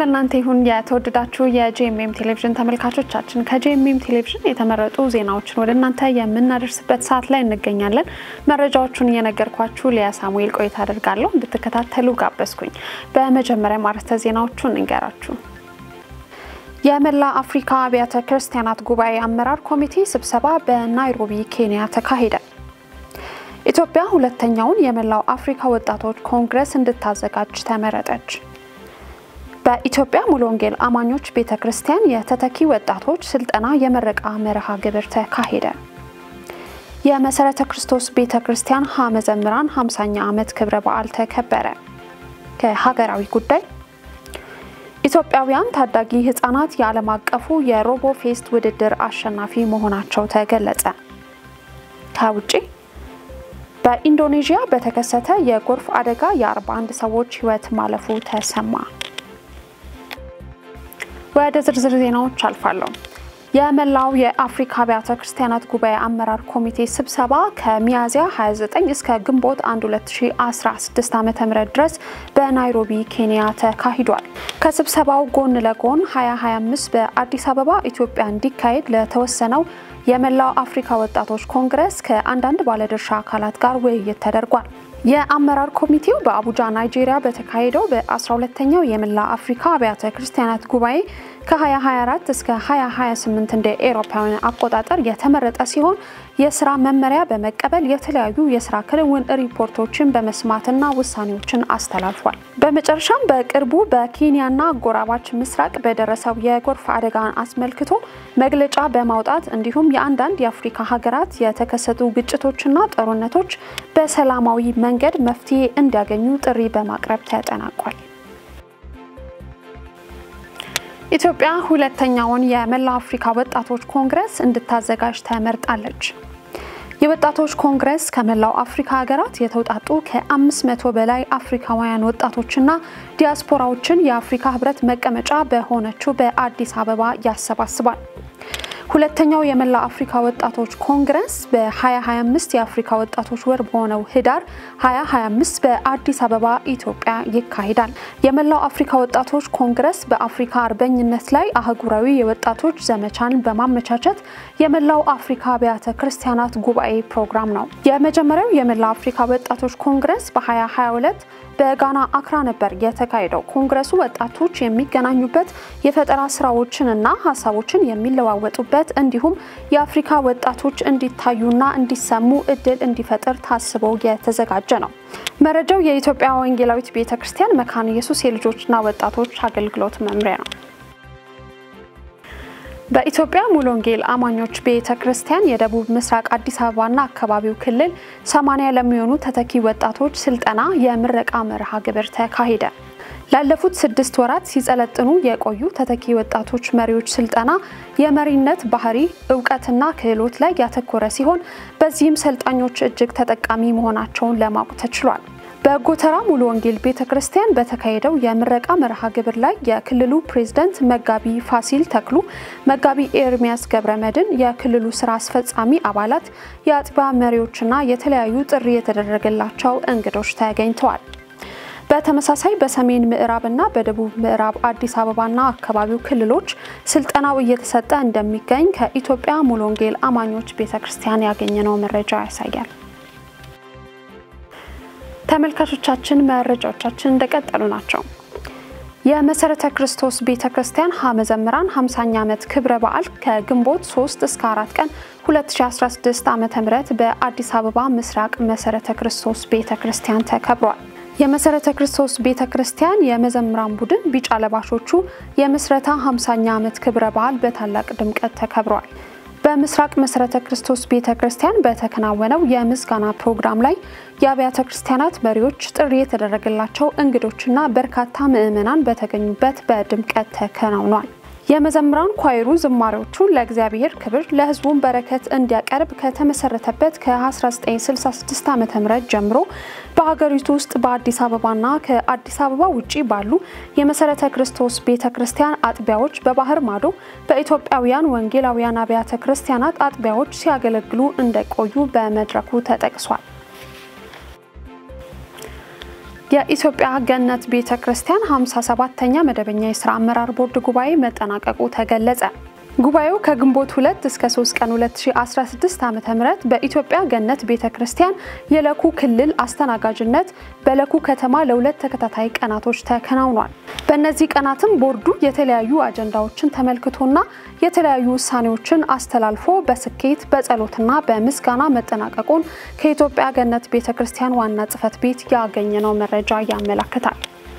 ለእናንተ ይሁን የተወደዳችሁ የጄኤምኤም ቴሌቪዥን ተመልካቾቻችን። ከጄኤምኤም ቴሌቪዥን የተመረጡ ዜናዎችን ወደ እናንተ የምናደርስበት ሰዓት ላይ እንገኛለን። መረጃዎቹን እየነገርኳችሁ ሊያ ሳሙኤል ቆይታ አደርጋለሁ። እንድትከታተሉ ጋበዝኩኝ። በመጀመሪያ አርዕስተ ዜናዎቹን እንገራችሁ። የመላ አፍሪካ አብያተ ክርስቲያናት ጉባኤ አመራር ኮሚቴ ስብሰባ በናይሮቢ ኬንያ ተካሄደ። ኢትዮጵያ ሁለተኛውን የመላው አፍሪካ ወጣቶች ኮንግረስ እንድታዘጋጅ ተመረጠች። በኢትዮጵያ ሙሉ ወንጌል አማኞች ቤተ ክርስቲያን የተተኪ ወጣቶች ስልጠና የመረቃ መርሃ ግብር ተካሄደ። የመሰረተ ክርስቶስ ቤተ ክርስቲያን ሀ መዘምራን 50ኛ ዓመት ክብረ በዓል ተከበረ። ከሀገራዊ ጉዳይ ኢትዮጵያውያን ታዳጊ ህጻናት የዓለም አቀፉ የሮቦ ፌስት ውድድር አሸናፊ መሆናቸው ተገለጸ። ከውጭ በኢንዶኔዥያ በተከሰተ የጎርፍ አደጋ የ41 ሰዎች ህይወት ማለፉ ተሰማ። ወደ ዝርዝር ዜናዎች አልፋለሁ። የመላው የአፍሪካ አብያተ ክርስቲያናት ጉባኤ አመራር ኮሚቴ ስብሰባ ከሚያዝያ 29 እስከ ግንቦት 1 2016 ዓ ም ድረስ በናይሮቢ ኬንያ ተካሂዷል። ከስብሰባው ጎን ለጎን 2025 በአዲስ አበባ ኢትዮጵያ እንዲካሄድ ለተወሰነው የመላው አፍሪካ ወጣቶች ኮንግረስ ከአንዳንድ ባለድርሻ አካላት ጋር ውይይት ተደርጓል። የአመራር ኮሚቴው በአቡጃ ናይጄሪያ በተካሄደው በ12ኛው የመላ አፍሪካ አብያተ ክርስቲያናት ጉባኤ ከ2024 እስከ 2028 እንደ ኤሮፓውያን አቆጣጠር የተመረጠ ሲሆን የስራ መመሪያ በመቀበል የተለያዩ የስራ ክንውን ሪፖርቶችን በመስማትና ውሳኔዎችን አስተላልፏል። በመጨረሻም በቅርቡ በኬንያና አጎራባች ምስራቅ በደረሰው የጎርፍ አደጋን አስመልክቶ መግለጫ በማውጣት እንዲሁም የአንዳንድ የአፍሪካ ሀገራት የተከሰቱ ግጭቶችና ጦርነቶች በሰላማዊ መንገድ መፍትሄ እንዲያገኙ ጥሪ በማቅረብ ተጠናቋል። ኢትዮጵያ ሁለተኛውን የመላ አፍሪካ ወጣቶች ኮንግረስ እንድታዘጋጅ ተመርጣለች። የወጣቶች ኮንግረስ ከመላው አፍሪካ ሀገራት የተውጣጡ ከ500 በላይ አፍሪካውያን ወጣቶችና ዲያስፖራዎችን የአፍሪካ ሕብረት መቀመጫ በሆነችው በአዲስ አበባ ያሰባስባል። ሁለተኛው የመላ አፍሪካ ወጣቶች ኮንግረስ በ2025 የአፍሪካ ወጣቶች ወር በሆነው ህዳር 2025 በአዲስ አበባ ኢትዮጵያ ይካሄዳል። የመላው አፍሪካ ወጣቶች ኮንግረስ በአፍሪካ አርበኝነት ላይ አህጉራዊ የወጣቶች ዘመቻን በማመቻቸት የመላው አፍሪካ አብያተ ክርስቲያናት ጉባኤ ፕሮግራም ነው። የመጀመሪያው የመላ አፍሪካ ወጣቶች ኮንግረስ በ2022 በጋና አክራ ነበር የተካሄደው። ኮንግረሱ ወጣቶች የሚገናኙበት የፈጠራ ስራዎችንና ሀሳቦችን የሚለዋወጡበት እንዲሁም የአፍሪካ ወጣቶች እንዲታዩና እንዲሰሙ እድል እንዲፈጥር ታስቦ የተዘጋጀ ነው። መረጃው የኢትዮጵያ ወንጌላዊት ቤተ ክርስቲያን መካነ ኢየሱስ የልጆችና ወጣቶች አገልግሎት መምሪያ ነው። በኢትዮጵያ ሙሉ ወንጌል አማኞች ቤተ ክርስቲያን የደቡብ ምስራቅ አዲስ አበባና አካባቢው ክልል 80 ለሚሆኑ ተተኪ ወጣቶች ስልጠና የምረቃ መርሃ ግብር ተካሄደ። ላለፉት ስድስት ወራት ሲጸለጥኑ የቆዩ ተተኪ ወጣቶች መሪዎች ስልጠና የመሪነት ባህሪ፣ እውቀትና ክህሎት ላይ ያተኮረ ሲሆን በዚህም ሰልጣኞች እጅግ ተጠቃሚ መሆናቸውን ለማወቅ ተችሏል። በጎተራ ሙሉ ወንጌል ቤተ ክርስቲያን በተካሄደው የምረቃ መርሃ ግብር ላይ የክልሉ ፕሬዝዳንት መጋቢ ፋሲል ተክሉ፣ መጋቢ ኤርሚያስ ገብረ መድን፣ የክልሉ ስራ አስፈጻሚ አባላት፣ የአጥቢያ መሪዎችና የተለያዩ ጥሪ የተደረገላቸው እንግዶች ተገኝተዋል። በተመሳሳይ በሰሜን ምዕራብና በደቡብ ምዕራብ አዲስ አበባና አካባቢው ክልሎች ስልጠናው እየተሰጠ እንደሚገኝ ከኢትዮጵያ ሙሉ ወንጌል አማኞች ቤተ ክርስቲያን ያገኘነው መረጃ ያሳያል። ተመልካቾቻችን መረጃዎቻችን እንደቀጠሉ ናቸው። የመሰረተ ክርስቶስ ቤተ ክርስቲያን ሀ መዘምራን 50ኛ ዓመት ክብረ በዓል ከግንቦት 3 እስከ 4 ቀን 2016 ዓ ም በአዲስ አበባ ምስራቅ መሰረተ ክርስቶስ ቤተ ክርስቲያን ተከብሯል። የመሰረተ ክርስቶስ ቤተ ክርስቲያን የመዘምራን ቡድን ቢጫ ለባሾቹ የምስረታ 50ኛ ዓመት ክብረ በዓል በታላቅ ድምቀት ተከብሯል። በምስራቅ መሰረተ ክርስቶስ ቤተ ክርስቲያን በተከናወነው የምስጋና ፕሮግራም ላይ የአብያተ ክርስቲያናት መሪዎች፣ ጥሪ የተደረገላቸው እንግዶችና በርካታ ምዕመናን በተገኙበት በድምቀት ተከናውኗል። የመዘምራን ኳይሩ ዝማሬዎቹን ለእግዚአብሔር ክብር ለሕዝቡን በረከት እንዲያቀርብ ከተመሰረተበት ከ1966 ዓ ም ጀምሮ በሀገሪቱ ውስጥ በአዲስ አበባና ከአዲስ አበባ ውጭ ባሉ የመሰረተ ክርስቶስ ቤተ ክርስቲያን አጥቢያዎች በባህር ማዶ በኢትዮጵያውያን ወንጌላውያን አብያተ ክርስቲያናት አጥቢያዎች ሲያገለግሉ እንደቆዩ በመድረኩ ተጠቅሷል። የኢትዮጵያ ገነት ቤተ ክርስቲያን 57ኛ መደበኛ የስራ አመራር ቦርድ ጉባኤ መጠናቀቁ ተገለጸ። ጉባኤው ከግንቦት 2 እስከ 3 ቀን 2016 ዓ.ም በኢትዮጵያ ገነት ቤተ ክርስቲያን የለኩ ክልል አስተናጋጅነት በለኩ ከተማ ለሁለት ተከታታይ ቀናቶች ተከናውኗል። በእነዚህ ቀናትም ቦርዱ የተለያዩ አጀንዳዎችን ተመልክቶና የተለያዩ ውሳኔዎችን አስተላልፎ በስኬት በጸሎትና በምስጋና መጠናቀቁን ከኢትዮጵያ ገነት ቤተ ክርስቲያን ዋና ጽሕፈት ቤት ያገኘነው መረጃ ያመለክታል።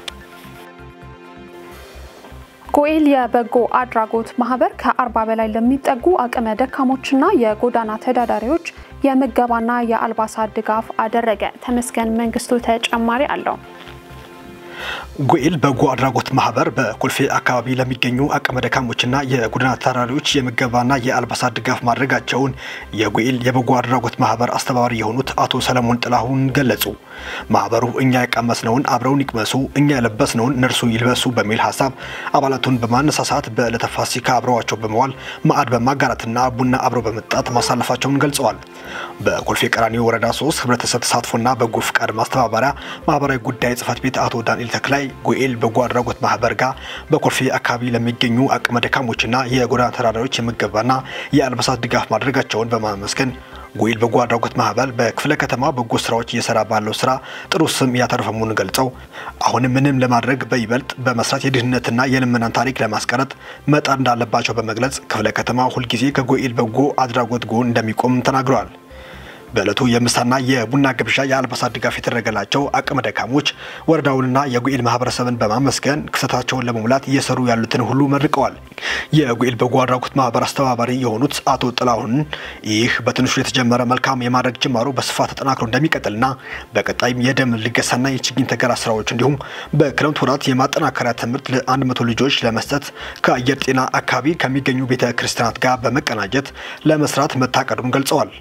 ጎኤል የበጎ አድራጎት ማህበር ከአርባ በላይ ለሚጠጉ አቅመ ደካሞችና የጎዳና ተዳዳሪዎች የምገባና የአልባሳት ድጋፍ አደረገ። ተመስገን መንግስቱ ተጨማሪ አለው። ጎኤል በጎ አድራጎት ማህበር በኮልፌ አካባቢ ለሚገኙ አቅመ ደካሞችና የጎዳና ተዳዳሪዎች የምገባና የአልባሳት ድጋፍ ማድረጋቸውን የጎኤል የበጎ አድራጎት ማህበር አስተባባሪ የሆኑት አቶ ሰለሞን ጥላሁን ገለጹ። ማህበሩ እኛ የቀመስነውን አብረውን ይቅመሱ፣ እኛ የለበስነውን እነርሱ ይልበሱ በሚል ሀሳብ አባላቱን በማነሳሳት በዕለተ ፋሲካ አብረዋቸው በመዋል ማዕድ በማጋራትና ቡና አብረው በመጣት ማሳለፋቸውን ገልጸዋል። በኮልፌ ቀራኒዮ ወረዳ ሶስት ህብረተሰብ ተሳትፎና በጎ ፍቃድ ማስተባበሪያ ማህበራዊ ጉዳይ ጽህፈት ቤት አቶ ዳንኤል ተክላይ ጎኤል በጎ አድራጎት ማህበር ጋር በኮልፌ አካባቢ ለሚገኙ አቅመ ደካሞችና የጎዳና ተዳዳሪዎች የምገባና የአልባሳት ድጋፍ ማድረጋቸውን በማመስገን ጎኤል በጎ አድራጎት ማህበር በክፍለ ከተማ በጎ ስራዎች እየሰራ ባለው ስራ ጥሩ ስም እያተረፈ መሆኑን ገልጸው አሁንም ምንም ለማድረግ በይበልጥ በመስራት የድህነትና የልመናን ታሪክ ለማስቀረት መጣር እንዳለባቸው በመግለጽ ክፍለ ከተማ ሁልጊዜ ከጎኤል በጎ አድራጎት ጎን እንደሚቆም ተናግረዋል። በዕለቱ የምሳና የቡና ግብዣ የአልባሳት ድጋፍ የተደረገላቸው አቅመ ደካሞች ወረዳውንና የጎኤል ማህበረሰብን በማመስገን ክፍተታቸውን ለመሙላት እየሰሩ ያሉትን ሁሉ መርቀዋል። የጎኤል በጎ አድራጎት ማህበር አስተባባሪ የሆኑት አቶ ጥላሁን ይህ በትንሹ የተጀመረ መልካም የማድረግ ጅማሮ በስፋት ተጠናክሮ እንደሚቀጥልና በቀጣይም የደም ልገሳና የችግኝ ተከላ ስራዎች እንዲሁም በክረምት ወራት የማጠናከሪያ ትምህርት ለአንድ መቶ ልጆች ለመስጠት ከአየር ጤና አካባቢ ከሚገኙ ቤተ ክርስቲያናት ጋር በመቀናጀት ለመስራት መታቀዱን ገልጸዋል።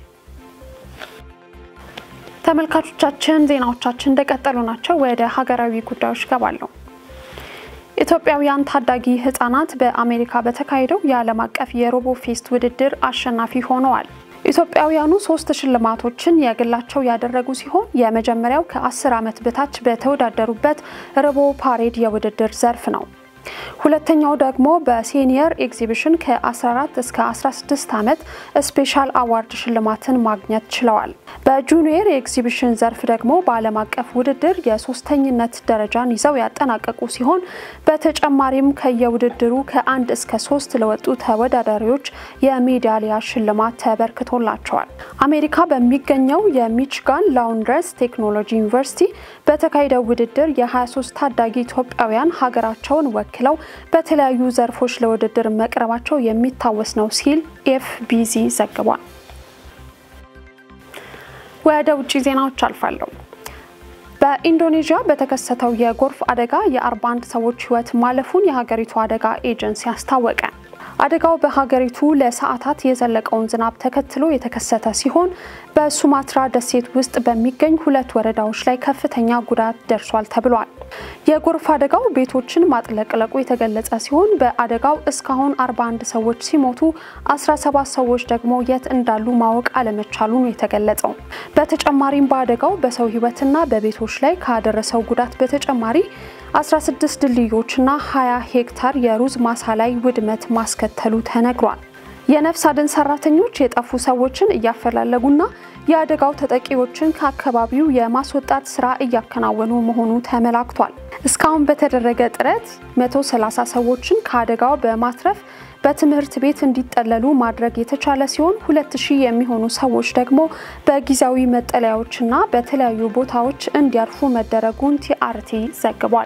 ተመልካቾቻችን ዜናዎቻችን እንደቀጠሉ ናቸው። ወደ ሀገራዊ ጉዳዮች ገባለሁ። ኢትዮጵያውያን ታዳጊ ህጻናት በአሜሪካ በተካሄደው የዓለም አቀፍ የሮቦ ፌስት ውድድር አሸናፊ ሆነዋል። ኢትዮጵያውያኑ ሶስት ሽልማቶችን የግላቸው ያደረጉ ሲሆን የመጀመሪያው ከ10 ዓመት በታች በተወዳደሩበት ሮቦ ፓሬድ የውድድር ዘርፍ ነው። ሁለተኛው ደግሞ በሲኒየር ኤግዚቢሽን ከ14 እስከ 16 ዓመት ስፔሻል አዋርድ ሽልማትን ማግኘት ችለዋል። በጁኒየር የኤግዚቢሽን ዘርፍ ደግሞ በዓለም አቀፍ ውድድር የሶስተኝነት ደረጃን ይዘው ያጠናቀቁ ሲሆን በተጨማሪም ከየውድድሩ ከአንድ እስከ ሶስት ለወጡ ተወዳዳሪዎች የሜዳሊያ ሽልማት ተበርክቶላቸዋል። አሜሪካ በሚገኘው የሚችጋን ላውንድረስ ቴክኖሎጂ ዩኒቨርሲቲ በተካሄደው ውድድር የ23 ታዳጊ ኢትዮጵያውያን ሀገራቸውን ወክለው በተለያዩ ዘርፎች ለውድድር መቅረባቸው የሚታወስ ነው ሲል ኤፍቢሲ ዘግቧል። ወደ ውጭ ዜናዎች አልፋለሁ። በኢንዶኔዥያ በተከሰተው የጎርፍ አደጋ የ41 ሰዎች ሕይወት ማለፉን የሀገሪቱ አደጋ ኤጀንሲ አስታወቀ። አደጋው በሀገሪቱ ለሰዓታት የዘለቀውን ዝናብ ተከትሎ የተከሰተ ሲሆን በሱማትራ ደሴት ውስጥ በሚገኝ ሁለት ወረዳዎች ላይ ከፍተኛ ጉዳት ደርሷል ተብሏል። የጎርፍ አደጋው ቤቶችን ማጥለቅለቁ የተገለጸ ሲሆን በአደጋው እስካሁን 41 ሰዎች ሲሞቱ 17 ሰዎች ደግሞ የት እንዳሉ ማወቅ አለመቻሉ ነው የተገለጸው። በተጨማሪም በአደጋው በሰው ሕይወትና በቤቶች ላይ ካደረሰው ጉዳት በተጨማሪ 16 ድልድዮችና 20 ሄክታር የሩዝ ማሳ ላይ ውድመት ማስከተሉ ተነግሯል። የነፍስ አድን ሰራተኞች የጠፉ ሰዎችን እያፈላለጉና የአደጋው ተጠቂዎችን ከአካባቢው የማስወጣት ስራ እያከናወኑ መሆኑ ተመላክቷል። እስካሁን በተደረገ ጥረት 130 ሰዎችን ከአደጋው በማትረፍ በትምህርት ቤት እንዲጠለሉ ማድረግ የተቻለ ሲሆን 2000 የሚሆኑ ሰዎች ደግሞ በጊዜያዊ መጠለያዎችና በተለያዩ ቦታዎች እንዲያርፉ መደረጉን ቲአርቲ ዘግቧል።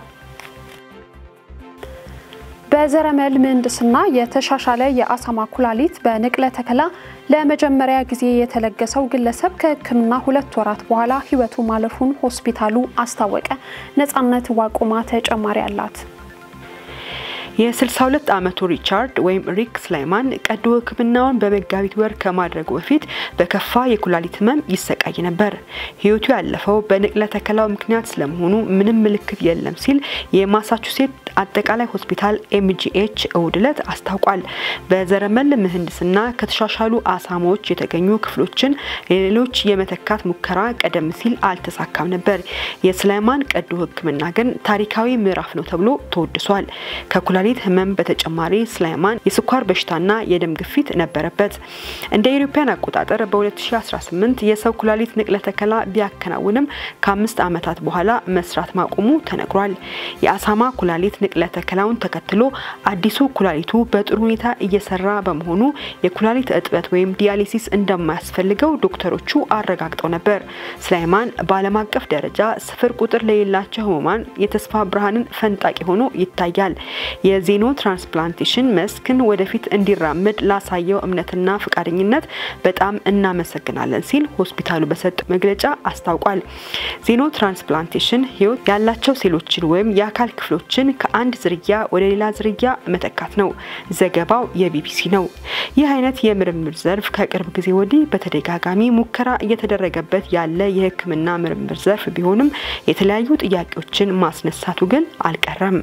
በዘረመል ምህንድስና የተሻሻለ የአሳማ ኩላሊት በንቅለ ተከላ ለመጀመሪያ ጊዜ የተለገሰው ግለሰብ ከሕክምና ሁለት ወራት በኋላ ሕይወቱ ማለፉን ሆስፒታሉ አስታወቀ። ነጻነት ዋቁማ ተጨማሪ አላት። የ62 ዓመቱ ሪቻርድ ወይም ሪክ ስላይማን ቀዶ ሕክምናውን በመጋቢት ወር ከማድረጉ በፊት በከፋ የኩላሊት ህመም ይሰቃይ ነበር። ህይወቱ ያለፈው በንቅለ ተከላው ምክንያት ስለመሆኑ ምንም ምልክት የለም ሲል የማሳቹሴት አጠቃላይ ሆስፒታል ኤምጂኤች እሁድ ዕለት አስታውቋል። በዘረመል ምህንድስና ከተሻሻሉ አሳማዎች የተገኙ ክፍሎችን ለሌሎች የመተካት ሙከራ ቀደም ሲል አልተሳካም ነበር። የስላይማን ቀዶ ሕክምና ግን ታሪካዊ ምዕራፍ ነው ተብሎ ተወድሷል። ከኩላሊት ህመም በተጨማሪ ስላይማን የስኳር በሽታና የደም ግፊት ነበረበት። እንደ ኢትዮጵያን አቆጣጠር በ2018 የሰው ኩላሊት ንቅለ ተከላ ቢያከናውንም ከአምስት ዓመታት በኋላ መስራት ማቆሙ ተነግሯል። የአሳማ ኩላሊት ንቅለ ተከላውን ተከትሎ አዲሱ ኩላሊቱ በጥሩ ሁኔታ እየሰራ በመሆኑ የኩላሊት እጥበት ወይም ዲያሊሲስ እንደማያስፈልገው ዶክተሮቹ አረጋግጠው ነበር። ስላይማን በዓለም አቀፍ ደረጃ ስፍር ቁጥር ለሌላቸው ህሙማን የተስፋ ብርሃንን ፈንጣቂ ሆኖ ይታያል። የዜኖ ትራንስፕላንቴሽን መስክን ወደፊት እንዲራምድ ላሳየው እምነትና ፈቃደኝነት በጣም እናመሰግናለን ሲል ሆስፒታሉ በሰጠው መግለጫ አስታውቋል። ዜኖ ትራንስፕላንቴሽን ህይወት ያላቸው ሴሎችን ወይም የአካል ክፍሎችን ከአንድ ዝርያ ወደ ሌላ ዝርያ መተካት ነው። ዘገባው የቢቢሲ ነው። ይህ አይነት የምርምር ዘርፍ ከቅርብ ጊዜ ወዲህ በተደጋጋሚ ሙከራ እየተደረገበት ያለ የህክምና ምርምር ዘርፍ ቢሆንም የተለያዩ ጥያቄዎችን ማስነሳቱ ግን አልቀረም።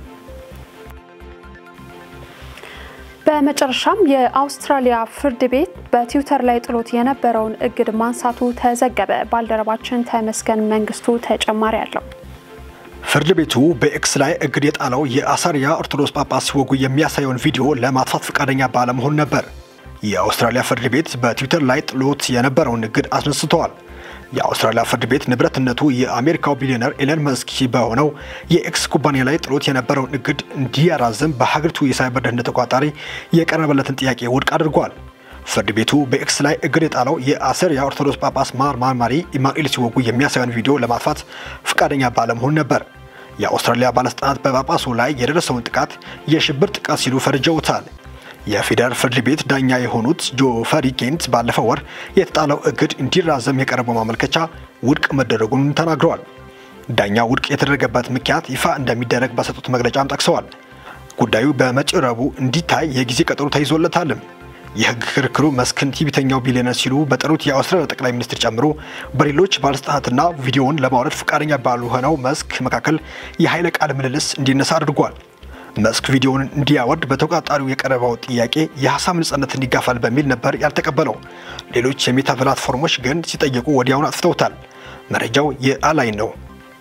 በመጨረሻም የአውስትራሊያ ፍርድ ቤት በትዊተር ላይ ጥሎት የነበረውን እግድ ማንሳቱ ተዘገበ። ባልደረባችን ተመስገን መንግስቱ ተጨማሪ አለው። ፍርድ ቤቱ በኤክስ ላይ እግድ የጣለው የአሳሪያ ኦርቶዶክስ ጳጳስ ሲወጉ የሚያሳየውን ቪዲዮ ለማጥፋት ፈቃደኛ ባለመሆን ነበር። የአውስትራሊያ ፍርድ ቤት በትዊተር ላይ ጥሎት የነበረውን እግድ አስነስተዋል። የአውስትራሊያ ፍርድ ቤት ንብረትነቱ የአሜሪካው ቢሊዮነር ኤለን መስክ በሆነው የኤክስ ኩባንያ ላይ ጥሎት የነበረውን እግድ እንዲያራዝም በሀገሪቱ የሳይበር ደህንነት ተቆጣጣሪ የቀረበለትን ጥያቄ ውድቅ አድርጓል። ፍርድ ቤቱ በኤክስ ላይ እግድ የጣለው የአሰሪያ ኦርቶዶክስ ጳጳስ ማር ማርማሪ ኢማኑኤል ሲወጉ የሚያሳየውን ቪዲዮ ለማጥፋት ፈቃደኛ ባለመሆን ነበር። የአውስትራሊያ ባለስልጣናት በጳጳሱ ላይ የደረሰውን ጥቃት የሽብር ጥቃት ሲሉ ፈርጀውታል። የፌዴራል ፍርድ ቤት ዳኛ የሆኑት ጆፈሪ ኬንት ባለፈው ወር የተጣለው እግድ እንዲራዘም የቀረበው ማመልከቻ ውድቅ መደረጉን ተናግረዋል። ዳኛው ውድቅ የተደረገበት ምክንያት ይፋ እንደሚደረግ በሰጡት መግለጫም ጠቅሰዋል። ጉዳዩ በመጪው ረቡዕ እንዲታይ የጊዜ ቀጠሮ ተይዞለታልም። የህግ ክርክሩ መስክን ቲቪተኛው ቢሊዮነር ሲሉ በጠሩት የአውስትራሊያ ጠቅላይ ሚኒስትር ጨምሮ በሌሎች ባለስልጣናትና ቪዲዮውን ለማውረድ ፈቃደኛ ባልሆነው መስክ መካከል የኃይለ ቃል ምልልስ እንዲነሳ አድርጓል። መስክ ቪዲዮውን እንዲያወርድ በተቆጣጣሪው የቀረበው ጥያቄ የሀሳብ ነጻነት እንዲጋፋል በሚል ነበር ያልተቀበለው። ሌሎች የሜታ ፕላትፎርሞች ግን ሲጠየቁ ወዲያውን አጥፍተውታል። መረጃው የአላይን ነው።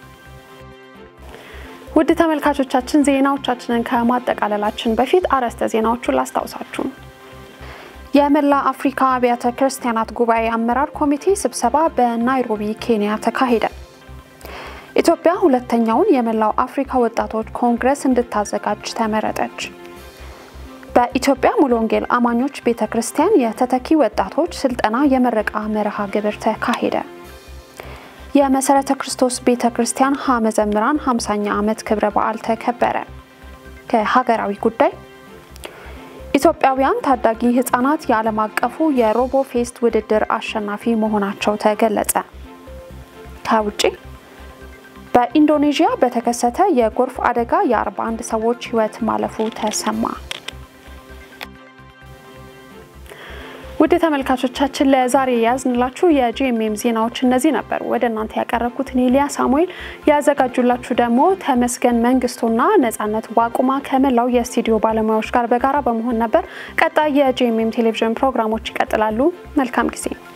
ውድ ተመልካቾቻችን ዜናዎቻችንን ከማጠቃለላችን በፊት አርዕስተ ዜናዎቹን ላስታውሳችሁ። የመላ አፍሪካ አብያተ ክርስቲያናት ጉባኤ አመራር ኮሚቴ ስብሰባ በናይሮቢ ኬንያ ተካሄደ። ኢትዮጵያ ሁለተኛውን የመላው አፍሪካ ወጣቶች ኮንግረስ እንድታዘጋጅ ተመረጠች። በኢትዮጵያ ሙሉ ወንጌል አማኞች ቤተ ክርስቲያን የተተኪ ወጣቶች ስልጠና የመረቃ መርሃ ግብር ተካሄደ። የመሰረተ ክርስቶስ ቤተ ክርስቲያን ሀ መዘምራን 50ኛ ዓመት ክብረ በዓል ተከበረ። ከሀገራዊ ጉዳይ ኢትዮጵያውያን ታዳጊ ህጻናት የዓለም አቀፉ የሮቦ ፌስት ውድድር አሸናፊ መሆናቸው ተገለጸ። ከውጭ በኢንዶኔዥያ በተከሰተ የጎርፍ አደጋ የ41 ሰዎች ህይወት ማለፉ ተሰማ። ውድ ተመልካቾቻችን ለዛሬ ያዝንላችሁ የጂኤምኤም ዜናዎች እነዚህ ነበሩ። ወደ እናንተ ያቀረብኩት ኔሊያ ሳሙኤል፣ ያዘጋጁላችሁ ደግሞ ተመስገን መንግስቱና ነጻነት ዋቁማ ከመላው የስቱዲዮ ባለሙያዎች ጋር በጋራ በመሆን ነበር። ቀጣይ የጂኤምኤም ቴሌቪዥን ፕሮግራሞች ይቀጥላሉ። መልካም ጊዜ